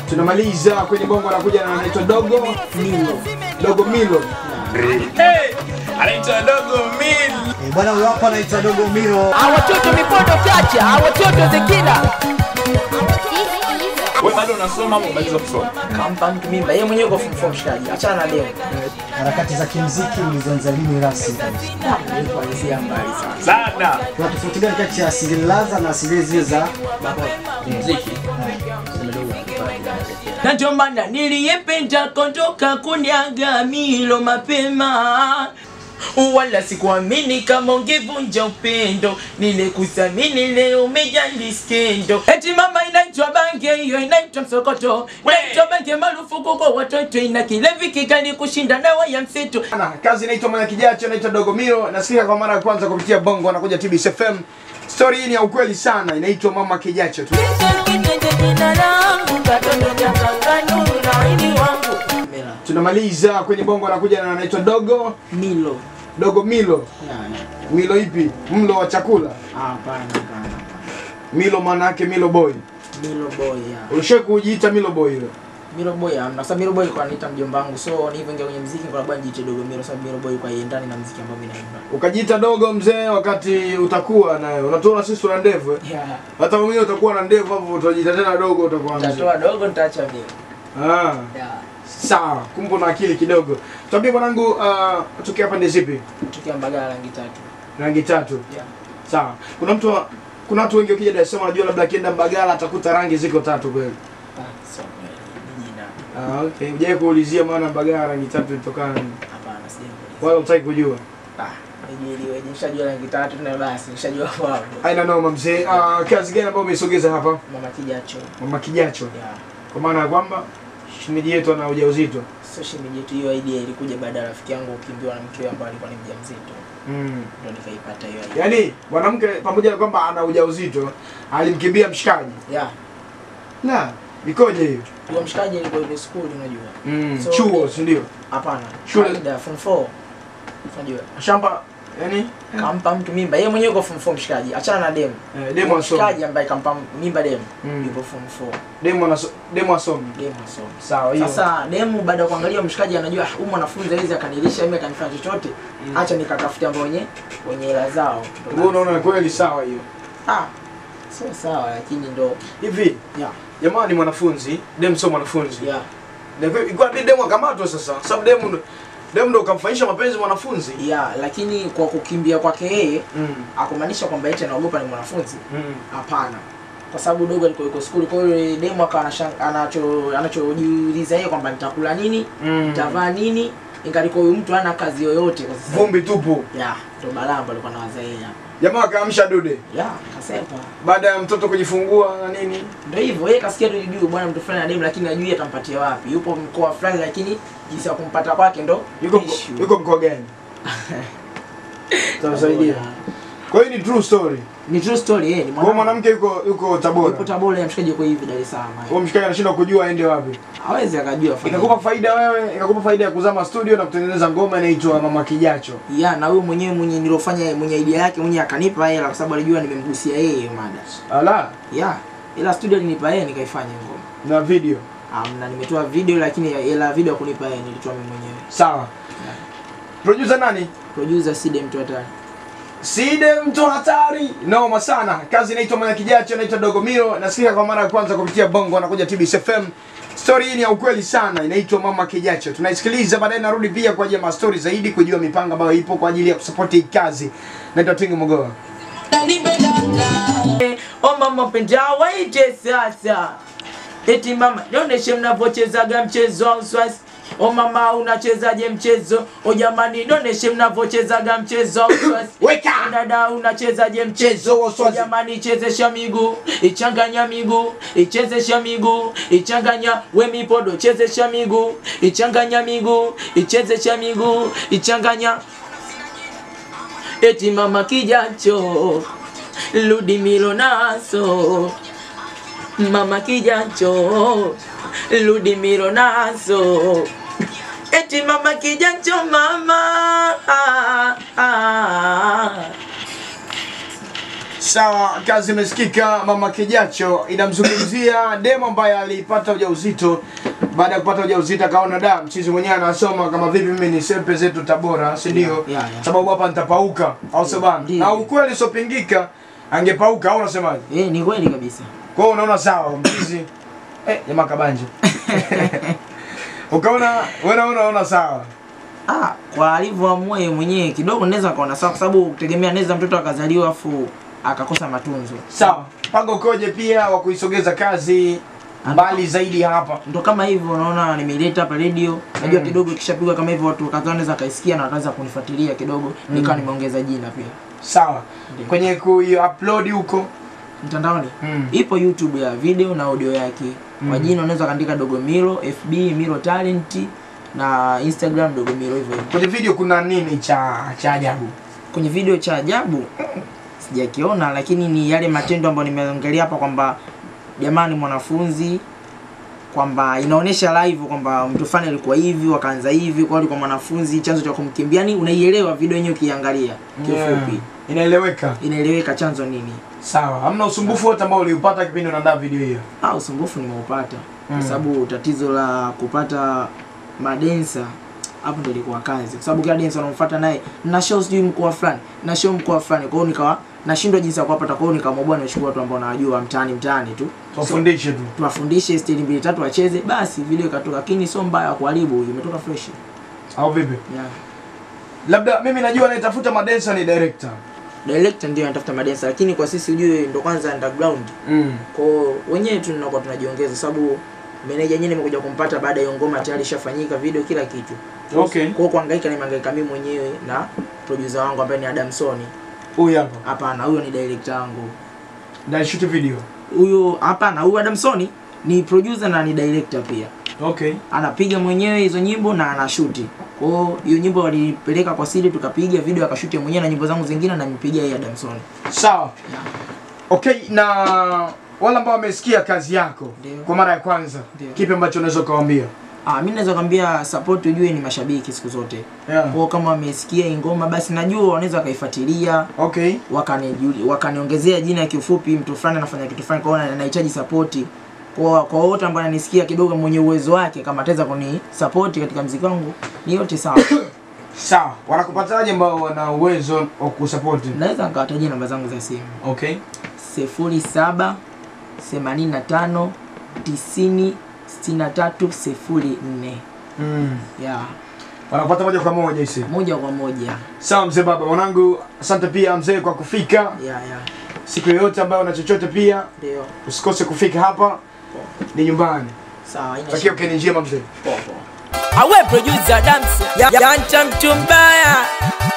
tunamaliza kwenye bongo anakuja na anaitwa dogo milo dogo milo Hey, anaitwa Dogo Mil. Eh, Bwana huyo hapa anaitwa Dogo Miro. awatoto mipondo chacha awatoto zekila Wewe bado unasoma ama umaliza kusoma? kampa mtu mimba yeye mwenyewe kwa form mshikaji achana na deo Harakati za kimziki ulizoanza lini rasmi? kuanzia mbali sana Sana. Kuna tofauti gani kati ya asili laza na asili zile za muziki na ndio maana niliyependa kondoka kuniaga milo mapema wala sikuamini kama ungevunja upendo nilikusamini leo umejali skendo eti mama inaitwa bange hiyo inaitwa msokoto inaitwa bange marufuku kwa watoto ina kilevi kikali kushinda dawa ya mseto Ana, kazi inaitwa mwana kijacho anaitwa dogo milo nasikika kwa mara ya kwanza kupitia bongo anakuja TBS FM story hii ni ya ukweli sana inaitwa mama kijacho tu tunamaliza kwenye bongo anakuja na anaitwa dogo milo dogo milo milo ipi mlo wa chakula hapana hapana milo maana yake milo boy milo boy ya ulishai kujiita milo boy ile Miro Boy amna. Sasa Miro Boy kwa anaita mjomba wangu. So ni hivyo ingia kwenye muziki kwa sababu nijiite dogo Miro sababu Miro Boy kwa iendani na muziki ambao mimi naimba. ukajiita dogo mzee wakati utakuwa naye unatuona sisi tuna ndevu eh? Yeah. hata mwenyewe utakuwa na ndevu hapo utajiita tena dogo utakuwa mzee Nitatoa dogo nitaacha Miro. ah Yeah. sawa kumbe na akili kidogo tuambie mwanangu uh, tukia pande zipi Tukia Mbagala rangi tatu. rangi tatu Yeah. sawa kuna mtu wa- kuna watu wengi wakija Dar es Salaam wanajua labda akienda Mbagala atakuta rangi ziko tatu kweli Ah, so ni jina. ah okay hujai kuulizia maana Mbagala rangi tatu ilitokana nini Hapana sijui. wala utaki kujua Ah, nijiliwe. Nishajua rangi tatu na basi nishajua kwao. aina noma mzee uh, kazi gani ambayo umeisogeza hapa Mama kijacho. mama kijacho Yeah. kwa maana ya kwamba shemeji yetu ana ujauzito So shemeji yetu hiyo idea ilikuja baada ya rafiki yangu kukimbiwa na mkewe ambaye alikuwa ni mjamzito. mm. Ndio nikaipata hiyo idea. yaani mwanamke pamoja na kwamba ana ujauzito alimkimbia mshikaji Yeah. la ikoje hiyo Huyo mshikaji alikuwa yuko school unajua. mm. So, chuo ni- si ndio Hapana. Shule- Kawaida form 4. Unajua. shamba yani kampa mtu mimba yeye mwenyewe yuko form 4 mshikaji achana na demu eh, demo asomi mshikaji ambaye kampa mimba demu Mm. yuko form 4 demo anaso demo asomi demu asomi sawa hiyo sasa demu baada ya kuangalia mshikaji anajua "Ah, huyu mwanafunzi hawezi akanilisha mimi akanifanya chochote acha nikatafute ambao wenye wenye hela zao Ndo wewe unaona kweli sawa hiyo ah sio sawa lakini ndo hivi yeah jamaa ni mwanafunzi demo sio mwanafunzi yeah Na kwa- ilikuwa ni demo akamatwa sasa sababu demo ndo- demo ndo ukamfanyisha mapenzi mwanafunzi yeah lakini kwa kukimbia kwake yeye mm. akumaanisha kwamba eti anaogopa ni mwanafunzi mm. hapana kwa sababu dogo alikuwa yuko skuli kwa hiyo demu akawa anashang- anacho anachojiuliza yeye kwamba nitakula nini Mm. nitavaa nini ingalikuwa huyu mtu hana kazi yoyote kwa sasa vumbi tupu ya ndo balaa ndo alikuwa nawaza yeye hapa. jamaa akaamsha dude ya kasepa baada ya mtoto kujifungua na nini ndo hivyo yeye kasikia tu juu bwana mtu fulani na demu lakini ajui atampatia wapi yupo mkoa fulani lakini jinsi ya kumpata kwake ndo yuko issue. yuko mkoa gani tutasaidia kwa hiyo ni true story ni true story yeye ni kwa hiyo mwana mwanamke yuko yuko Tabora yupo Tabora ya mshikaji yuko hivi Dar es Salaam kwa hiyo mshikaji anashindwa kujua aende wapi hawezi akajua afanye ikakupa faida wewe ikakupa faida ya kuzama studio na kutengeneza ngoma inaitwa mama kijacho ya na huyo mwenyewe mwenye nilofanya mwenye idea yake mwenye akanipa hela kwa sababu alijua nimemgusia yeye hiyo mada ala ya ila studio alinipa yeye nikaifanya ngoma na video um, na nimetoa video lakini hela ya video kunipa yeye nilitoa mimi mwenyewe sawa producer nani producer Side mtu hatari Side mtu hatari noma sana kazi inaitwa mwana kijacho inaitwa dogo miro nasikika kwa mara ya kwanza kupitia bongo anakuja TBS FM story hii ni ya ukweli sana inaitwa mama kijacho tunaisikiliza baadaye narudi pia kwa ajili ya mastori zaidi kujua mipango ambayo ipo kwa ajili ya kusapoti hii kazi naitwa Tingi Mogoa o mama penda waite sasa eti mama nionyeshe mnavyochezaga mchezo wa uswasi o mama unachezaje mchezo o jamani nionyeshe mnavyochezaga mchezo wa uswasi Weka! O dada unachezaje mchezo wa uswazi. O jamani ichezesha miguu ichanganya miguu ichezesha miguu ichanganya we mipodo chezesha miguu ichanganya miguu ichezesha miguu ichanganya eti mama kijacho Ludimilo naso mama kijacho Ludimilo naso eti mama kijacho mama ah, ah. Sawa, kazi imesikika. Mama Kijacho inamzungumzia demo ambaye alipata ujauzito. Baada ya kupata ujauzito akaona da, mchizi mwenyewe anasoma kama vipi mimi ni sepe zetu Tabora, si ndio? Yeah, yeah, yeah. Sababu hapa nitapauka, au sio bana? Ndio. Na ukweli usiopingika angepauka au unasemaje? Eh, ni kweli kabisa. Kwa hiyo unaona sawa mchizi eh, jamaa kabanja. Ukaona wewe unaona sawa. Ah, kwa alivyoamua yeye mwenyewe kidogo naweza kaona sawa kwa sababu kutegemea naweza mtoto akazaliwa afu akakosa matunzo. Sawa. Mpango ukoje pia wa kuisogeza kazi mbali zaidi hapa? Ndo kama hivyo unaona nimeileta hapa radio. Najua Mm. kidogo ikishapigwa kama hivyo watu kadhaa wanaweza kaisikia na wataanza kunifuatilia kidogo. Nikawa nimeongeza jina pia. Sawa. Ndio. Kwenye ku-upload huko. Mtandaoni Mm. ipo YouTube ya video na audio yake. Kwa Mm. jina unaweza kaandika Dogo Miro, FB Miro Talent na Instagram Dogo Miro hivyo hivyo. Kwenye video kuna nini cha cha ajabu? kwenye video cha ajabu sijakiona, lakini ni yale matendo ambayo nimeongelea hapa kwamba jamani, mwanafunzi kwamba inaonyesha live kwamba mtu fulani alikuwa hivi wakaanza hivi, kwa alikuwa mwanafunzi, chanzo cha kumkimbia, yani unaielewa video yenyewe ukiangalia kiufupi, Inaeleweka. inaeleweka chanzo nini. Sawa. Hamna usumbufu wote ambao uliupata kipindi unaandaa video hiyo. Ah, usumbufu nimeupata Mm. kwa sababu tatizo la kupata madensa hapo ndo ilikuwa kazi, kwa sababu kila densa unamfuata naye na show sijui mkoa fulani na show mkoa fulani, kwa hiyo nikawa nashindwa jinsi ya kuwapata. Kwa hiyo nikaamua bwana, nichukue watu ambao nawajua mtaani mtaani tu Tuwafundishe tu. tuwafundishe stili mbili tatu wacheze, basi video ikatoka, lakini sio mbaya kuharibu, imetoka fresh Au vipi? yeah. Labda mimi najua anayetafuta madensa ni director. Director ndio anatafuta madensa, lakini kwa sisi ujue ndo kwanza underground Mm. kwa wenyewe tu tunakuwa tunajiongeza, sababu meneja yenyewe nimekuja kumpata baada ya hiyo ngoma tayari ishafanyika video kila kitu. Okay. Kwa hiyo kuhangaika nimehangaika mimi mwenyewe na producer wangu ambaye ni Adamsoni. Huyu hapa. Hapana, huyo ni director wangu. Ndio shoot video. Huyo hapana, huyo Adamsoni ni producer na ni director pia. Okay. Anapiga mwenyewe hizo nyimbo na anashuti. Kwa hiyo hiyo nyimbo walipeleka kwa Sidi tukapiga video akashuti mwenyewe na nyimbo zangu zingine na nimepiga yeye Adamsoni. Sawa. Yeah. Okay, na wale ambao wamesikia kazi yako Ndio. kwa mara ya kwanza, Ndio. kipi ambacho unaweza kuwaambia? Ah, mimi naweza kwambia support ujue ni mashabiki siku zote. Yeah. Kwa hiyo kama wamesikia hii ngoma basi najua wanaweza wakaifuatilia Okay. wakanijuli wakaniongezea jina kiufupi, mtu fulani anafanya kitu fulani, kwa hiyo anahitaji support. Kwa kwa wote ambao ananisikia kidogo, mwenye uwezo wake, kama ataweza kuni support katika mziki wangu, ni yote sawa. Sawa. Wanakupataje ambao wana uwezo wa kusupport? Naweza nikawatajia namba zangu za simu Okay. sifuri saba themanini na tano tisini sitini na tatu sifuri nne Mm. ya Wanakupata moja kwa moja isi. moja kwa moja Sawa mzee baba, mwanangu, asante pia mzee kwa kufika. ya ya Siku yoyote ambayo una chochote pia ndio usikose kufika hapa, ni nyumbani. sawa, haina Takia shida. ukeni njema mzee. Poa, poa. awe producer dance ya, ya, ya mtu mbaya